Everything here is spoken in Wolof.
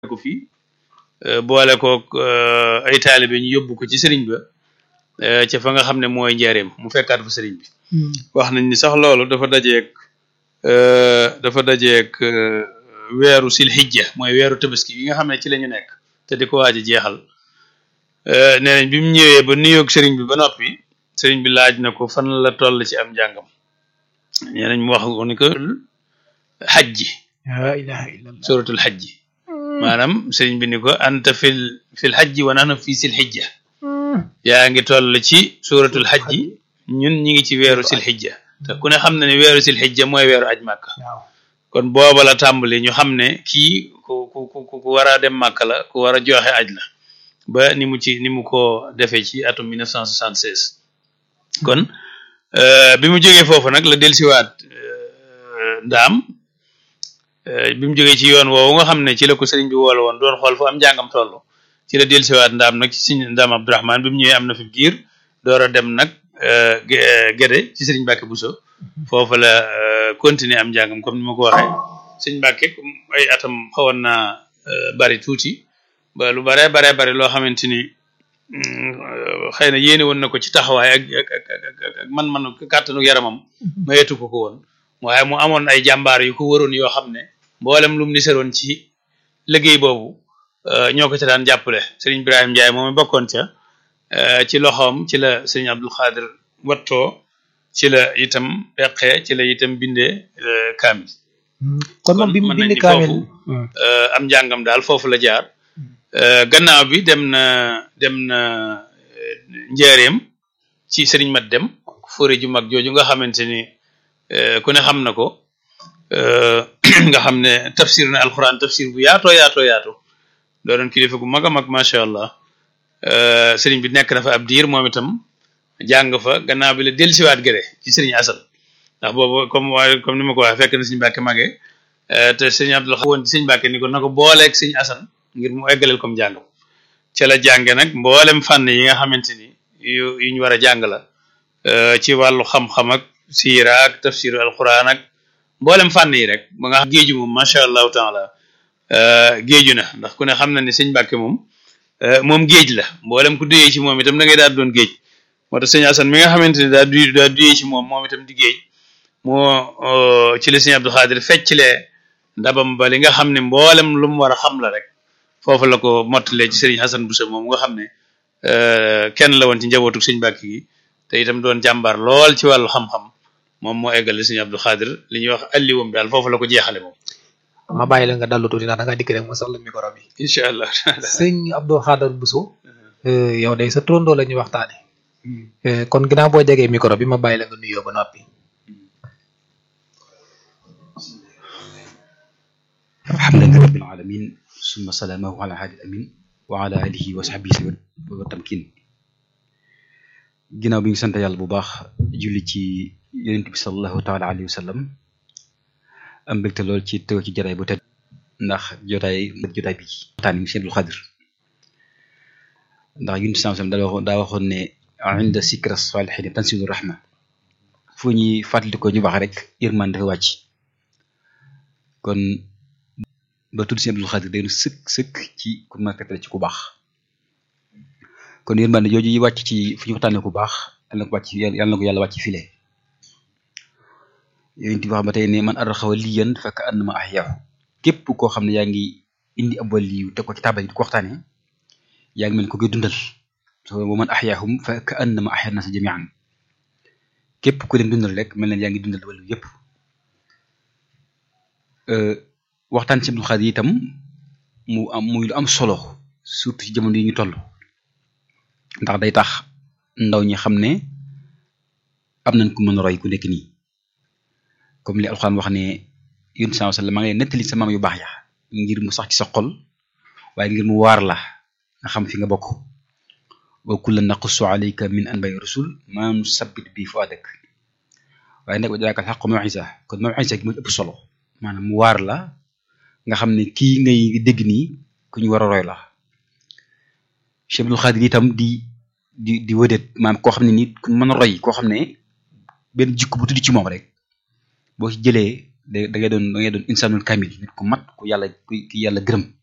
ko fii boole kook ay taalibe ñu yóbbu ko ci sëriñ ba ca fa nga xam ne mooy njaareem mu fekkaat fa sëriñ bi wax nañ ni sax loolu dafa dajeek dafa dajeek weeru silhijja mooy weeru tabaski yi nga xam ne ci la ñu nekk te di ko waaj a jeexal nee nañ bi mu ñëwee ba nuyoog sëriñ bi ba noppi sëriñ bi laaj na ko fan la toll ci am njàngam nee nañ mu wax ko ni ko xajji la ilaha illallah suratul xajji maanaam sëriñ bi ni ko anta fil fil xajji wa nahnu fi silhijja yaa ngi toll ci suratul xajji ñun ñi ngi ci weeru silhijja te ku ne xam na ne weeru silhijja mooy weeru aj màkka waaw kon booba la tàmbali ñu xam ne kii ku ku ku ku war a dem màkka la ku war a joxe aj la ba ni mu ci ni mu ko defee ci atum 1976 kon bi mu jógee foofu nag la delsiwaat ndaam bi mu jógee ci yoon woowu nga xam ne ci la ko sëriñ bi woole woon doon xool fu am njàngam toll ci la delsiwaat ndaam nag ci sëriñ ndaam Abdourahman bi mu ñëwee am na fi giir door a dem nag Gédé ci sëriñ Mbàkke Buso foofu la continuer am njàngam comme ni ma ko waxee sëriñ Mbàkke ay atam xawoon naa bari tuuti ba lu bare bare bari loo xamante ni xëy na yéene woon na ko ci taxawaay ak ak ak ak man-man kàttanu yaramam mayetu ko ko woon waaye mu amoon ay jàmbaar yu ko waroon yoo xam ne mboolem lu mu niseroon ci liggéey boobu ñoo ko ca daan jàppale sëriñ Ibrahima Ndiaye moom bokkoon ca ci loxoom ci la sëriñ Abdul Xaadir wattoo ci la itam peqee ci la itam bindee kaamil kon moom bi mu mën nañ bind ni kaamil foofu am njàngam daal foofu la jaar gannaaw bi dem na dem na njaareem ci sëriñ mat dem fóore ju mag jooju nga xamante ni ku ne xam na ko nga xam ne tafsir na alquran tafsir bu yaatoo yaatoo yaatu doonoon kilifa gu mag a mag macha allah sëriñ bi nekk na fa ab diir moom itam jàng fa gannaaw bi la dellusiwaat gëre ci sëriñ Asan ndax boobu comme waaye comme ni ma ko waxee fekk na sëriñ Mbàkke mage te sëriñ Abdul woon ci sëriñ Mbàkke ni ko na ko booleeg sëriñ Asan ngir mu eggaleel comme jàngam ca la jànge nag mboolem fànn yi nga xamante ni yu yu ñu war a jàng la ci wàllu xam-xam ak siira ak tafsiru alquran ak mboolem fànn yi rek ba nga xam géeju moom macha allahu taala géeju na ndax ku ne xam na ni sëñ Mbàkke moom moom géej la mboolem ku duyee ci moom itam da ngay daal doon géej moo tax sëñ Asan mi nga xamante ni daa du daa duyee ci moom moom itam di géej moo ci la sëñ Abdul Xaadir fecclee ndabam ba li nga xam ne mboolem lu mu war a xam la rek foofu la ko mottalee ci sëriñ Xasan Buso moom nga xam ne kenn la woon ci njabootu sëñ Mbàkke gi te itam doon jàmbaar lool ci wàllu xam-xam moom moo eggale sëñ Abdul Xaadir li ñuy wax alliwam daal foofu la ko jeexale moom ma bàyyi la nga dallu tuuti ndax da nga dikk rek ma soxla micro bi incha allah sëñ Abdou Khadar Bousso yow day sa turandoo la ñuy waxtaane kon ginnaaw boo jegee micro bi ma bàyyi la nga nuyoo ba noppi alhamdulillahi rabbil alamin summa salaamahu ala hadi amin wa ala alihi wa sahbihi wa tamkin ginnaaw bi ñu sant yàlla bu baax julli ci yonent bi sallallahu taala alayhi wa sallam am mbégte lool ci teew ci jotaay bu tedd ndax jotaay jotaay bi waxtaan yi Sëñ Abdul Xaadir ndax yonent bi sallallahu alayhi wa sallam daa waxoon daa waxoon ne inda sikra salihin tanzilu rahma fu ñuy fàttali ko ñu baax rek yërmande dafa wàcc kon ba tudd Sëñ Abdul Xaadir day sëkk sëkk ci ku ma tegtal ci ku baax kon yërmande jooju yi wàcc ci fu ñu waxtaanee ku baax yàlla na ko wàcc yàlla na ko yàlla wàcc file yonent bi wax ba tey ne man arxawa liyan fekk annama ahyaahu képp koo xam ne yaa ngi indi ab waliyu teg ko ci taabal yi di ko waxtaanee yaa ngi mel ko koy dundal so wa man ahyaahum fekk annama ahyaa nasa jamian képp ku leen dundal rek mel na yaa ngi dundal waliyu yépp waxtaan ci Abdul Xaadir itam mu am muy lu am solo surtout ci jamono yi ñu toll ndax day tax ndaw ñi xam ne am nañ ku mën a roy ku nekk nii comme li alxuraan wax ne yonent sallallahu alayhi wasallam maa ngi nettali sa maam yu baax ya ngir mu sax ci sa xol waaye ngir mu waar la nga xam fi nga bokk wa kullan naqussu alayka min anba'i rusul ma nusabbit bi fuadak waaye nag wa jaakal xaqu maw'isa kon maw'isa gi moo ëpp solo maanaam mu waar la nga xam ne kii ngay dégg nii ku ñu war a roy la Cheikh Abdul Xaadir itam di di di wëdeet maanaam koo xam ne nii ku mën a roy koo xam ne benn jikko bu tudd ci moom rek boo ci jëlee da da ngay doon da ngay doon insanul kamil nit ku mat ku yàlla ku yàlla gërëm